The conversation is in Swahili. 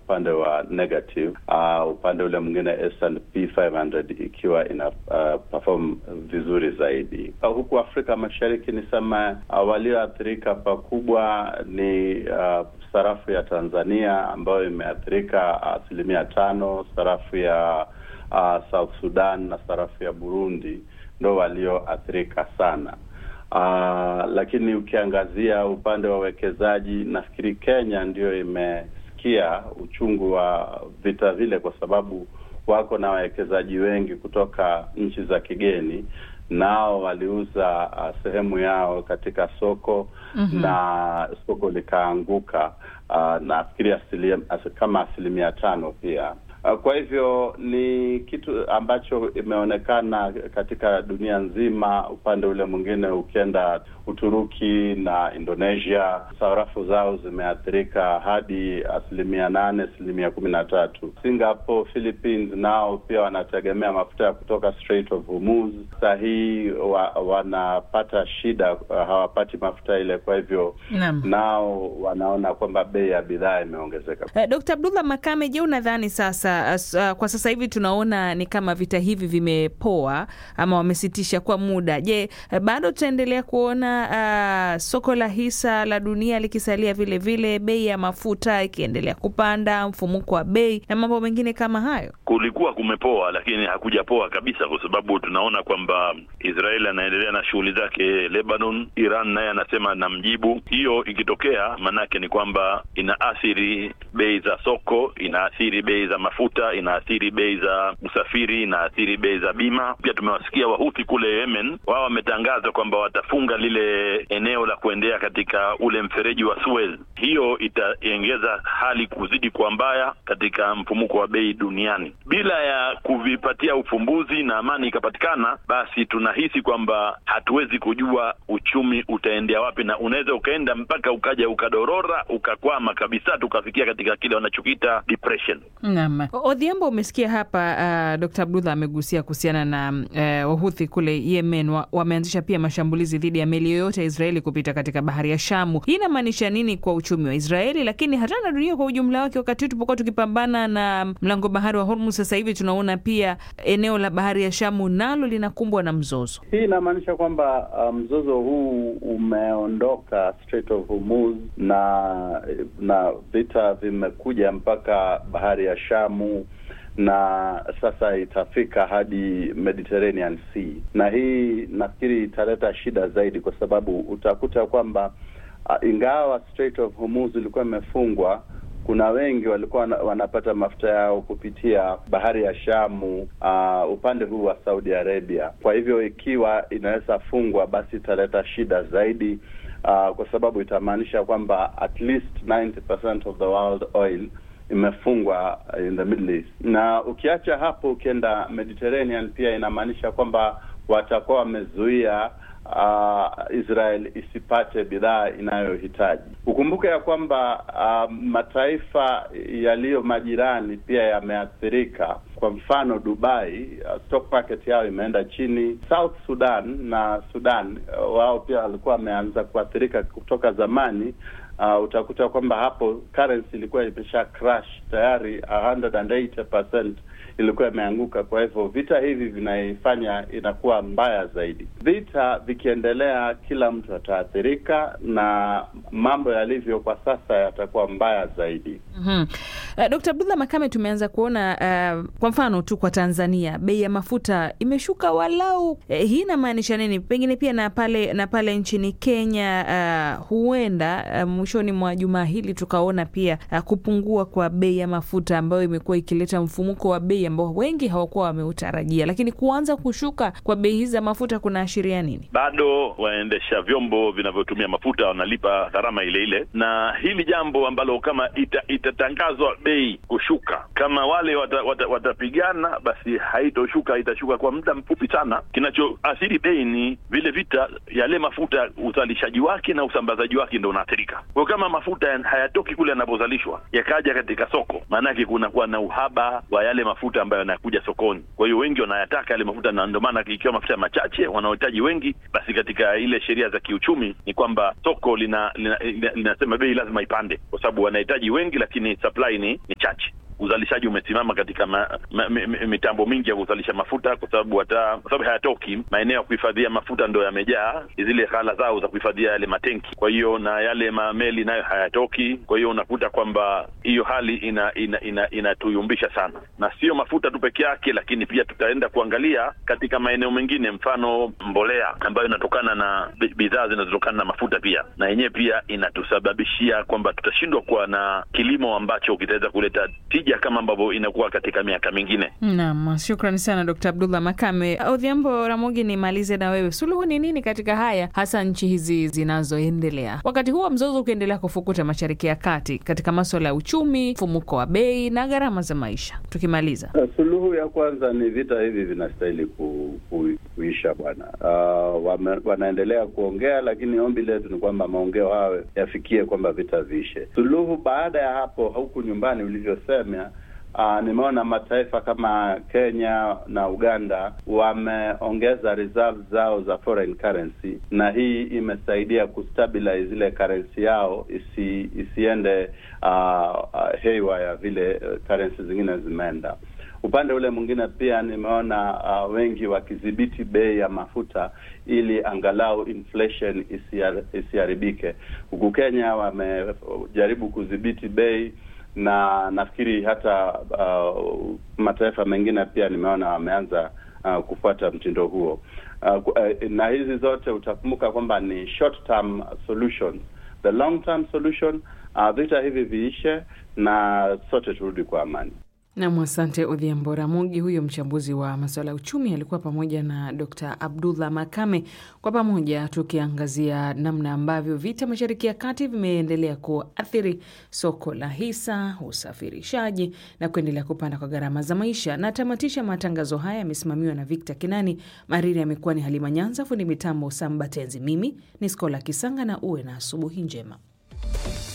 upande wa negative, uh, upande ule mwingine S&P 500 ikiwa ina uh, perform vizuri zaidi. Uh, huku Afrika Mashariki nisema uh, walioathirika pakubwa ni uh, sarafu ya Tanzania ambayo imeathirika asilimia uh, tano, sarafu ya uh, South Sudan na sarafu ya Burundi ndo walioathirika sana. Uh, lakini ukiangazia upande wa uwekezaji, nafikiri Kenya ndiyo imesikia uchungu wa vita vile, kwa sababu wako na wawekezaji wengi kutoka nchi za kigeni, nao waliuza uh, sehemu yao katika soko mm -hmm. na soko likaanguka, uh, nafikiri asilia, as, kama asilimia tano pia. Kwa hivyo ni kitu ambacho imeonekana katika dunia nzima. Upande ule mwingine, ukienda Uturuki na Indonesia, sarafu zao zimeathirika hadi asilimia nane, asilimia kumi na tatu. Singapore, Philippines nao pia wanategemea mafuta ya kutoka Strait of Hormuz. Saa hii wa, wanapata shida, hawapati mafuta ile, kwa hivyo Naam. nao wanaona kwamba bei ya bidhaa imeongezeka. Uh, Dkt. Abdullah Makame, je, unadhani sasa as, uh, kwa sasa hivi tunaona ni kama vita hivi vimepoa ama wamesitisha kwa muda. Je, uh, bado tutaendelea kuona uh, soko la hisa la dunia likisalia vile vile, bei ya mafuta ikiendelea kupanda, mfumuko wa bei na mambo mengine kama hayo? Kulikuwa kumepoa, lakini hakujapoa kabisa, kwa sababu tunaona kwamba Israel anaendelea na shughuli zake Lebanon, Iran naye anasema na mjibu. Hiyo ikitokea, maanake ni kwamba inaathiri bei za soko, inaathiri bei za mafuta, inaathiri bei za usafiri, inaathiri bei za bima. Pia tumewasikia Wahuthi kule Yemen, wao wametangaza kwamba watafunga lile eneo la kuendea katika ule mfereji wa Suez. Hiyo itaongeza hali kuzidi kuwa mbaya katika mfumuko wa bei duniani. Bila ya kuvipatia ufumbuzi na amani ikapatikana, basi tunahisi kwamba hatuwezi kujua uchumi utaendea wapi, na unaweza ukaenda mpaka ukaja ukadorora ukakwama kabisa, tukafikia katika kile wanachokiita depression. Naam. Odhiambo, umesikia hapa uh, Dr. Abdullah amegusia kuhusiana na uh, Wahuthi kule Yemen wa, wameanzisha pia mashambulizi dhidi ya meli yoyote ya Israeli kupita katika bahari ya Shamu. Hii inamaanisha nini kwa uchumi wa Israeli, lakini hata na dunia kwa ujumla wake? Wakati huu tupokuwa tukipambana na mlango bahari wa Hormuz, sasa hivi tunaona pia eneo la bahari ya Shamu nalo linakumbwa na mzozo. Hii inamaanisha kwamba uh, mzozo huu umeondoka Strait of Hormuz na na vita vimekuja mpaka bahari ya Shamu na sasa itafika hadi Mediterranean Sea, na hii nafikiri italeta shida zaidi, kwa sababu utakuta kwamba uh, ingawa Strait of Hormuz ilikuwa imefungwa kuna wengi walikuwa wanapata mafuta yao kupitia bahari ya Shamu, uh, upande huu wa Saudi Arabia. Kwa hivyo ikiwa inaweza fungwa, basi italeta shida zaidi, uh, kwa sababu itamaanisha kwamba at least 90% of the world oil imefungwa in the Middle East. Na ukiacha hapo, ukienda Mediterranean, pia inamaanisha kwamba watakuwa wamezuia Uh, Israel isipate bidhaa inayohitaji. Ukumbuke ya kwamba uh, mataifa yaliyo majirani pia yameathirika. Kwa mfano Dubai, uh, stock market yao imeenda chini. South Sudan na Sudan uh, wao pia walikuwa wameanza kuathirika kutoka zamani. Uh, utakuta kwamba hapo currency ilikuwa imesha crash tayari 180% ilikuwa imeanguka. Kwa hivyo vita hivi vinaifanya inakuwa mbaya zaidi. Vita vikiendelea, kila mtu ataathirika na mambo yalivyo kwa sasa yatakuwa mbaya zaidi. mm-hmm. Uh, Dkt. Abdullah Makame, tumeanza kuona uh, kwa mfano tu kwa Tanzania bei ya mafuta imeshuka walau. Uh, hii inamaanisha nini? Pengine pia na pale na pale nchini Kenya uh, huenda uh, mwishoni mwa jumaa hili tukaona pia uh, kupungua kwa bei ya mafuta ambayo imekuwa ikileta mfumuko wa bei ambao wengi hawakuwa wameutarajia, lakini kuanza kushuka kwa bei hizi za mafuta kunaashiria nini? Bado waendesha vyombo vinavyotumia mafuta wanalipa gharama ile ile, na hili jambo ambalo kama ita, itatangazwa bei kushuka, kama wale watapigana wata, wata basi haitoshuka, itashuka kwa muda mfupi sana. Kinachoathiri bei ni vile vita, yale mafuta uzalishaji wake na usambazaji wake ndo unaathirika. Kwa hiyo kama mafuta hayatoki kule yanapozalishwa yakaja katika soko, maanake kunakuwa na uhaba wa yale mafuta ambayo yanakuja sokoni. Kwa hiyo wengi wanayataka yale mafuta, na ndio maana ikiwa mafuta machache wanaohitaji wengi, basi katika ile sheria za kiuchumi ni kwamba soko lina linasema lina, lina, lina bei lazima ipande, kwa sababu wanahitaji wengi, lakini supply ni, ni chache uzalishaji umesimama katika ma, ma, ma, mitambo mingi ya kuzalisha mafuta kwa sababu hata kwa sababu hayatoki maeneo ya kuhifadhia mafuta ndo yamejaa zile ghala zao za kuhifadhia yale matenki. Kwa hiyo na yale mameli nayo hayatoki. Kwa hiyo unakuta kwamba hiyo hali ina inatuyumbisha ina, ina sana, na sio mafuta tu peke yake, lakini pia tutaenda kuangalia katika maeneo mengine, mfano mbolea ambayo inatokana na bidhaa zinazotokana na mafuta pia, na yenyewe pia inatusababishia kwamba tutashindwa kuwa na kilimo ambacho kitaweza kuleta kama ambavyo inakuwa katika miaka mingine. Naam, shukrani sana Dr. Abdullah Makame. Odhiambo Ramogi, nimalize na wewe, suluhu ni nini katika haya, hasa nchi hizi zinazoendelea, wakati huo mzozo ukiendelea kufukuta Mashariki ya Kati katika maswala ya uchumi, mfumuko wa bei na gharama za maisha? Tukimaliza, suluhu ya kwanza ni vita hivi vinastahili ku, ku, kuisha bwana. Uh, wanaendelea kuongea, lakini ombi letu ni kwamba maongeo hayo yafikie kwamba vita viishe. Suluhu baada ya hapo, huku nyumbani ulivyosema Uh, nimeona mataifa kama Kenya na Uganda wameongeza reserve zao za foreign currency, na hii imesaidia kustabilize ile currency yao isi, isiende uh, uh, haywire vile currency zingine zimeenda. Upande ule mwingine pia nimeona uh, wengi wakidhibiti bei ya mafuta ili angalau inflation isiharibike. Huku Kenya wamejaribu kudhibiti bei na nafikiri hata uh, mataifa mengine pia nimeona wameanza uh, kufuata mtindo huo uh, uh, na hizi zote utakumbuka kwamba ni short term solutions. The long term solution uh, vita hivi viishe na sote turudi kwa amani. Nam, asante Odhiambo Ramogi. Huyo mchambuzi wa masuala ya uchumi alikuwa pamoja na Dr Abdullah Makame, kwa pamoja tukiangazia namna ambavyo vita Mashariki ya Kati vimeendelea kuathiri soko la hisa, usafirishaji na kuendelea kupanda kwa gharama za maisha. Na tamatisha matangazo haya yamesimamiwa na Victor Kinani. Mariri amekuwa ni Halima Nyanza, fundi mitambo Samba Tenzi. Mimi ni Skola Kisanga na uwe na asubuhi njema.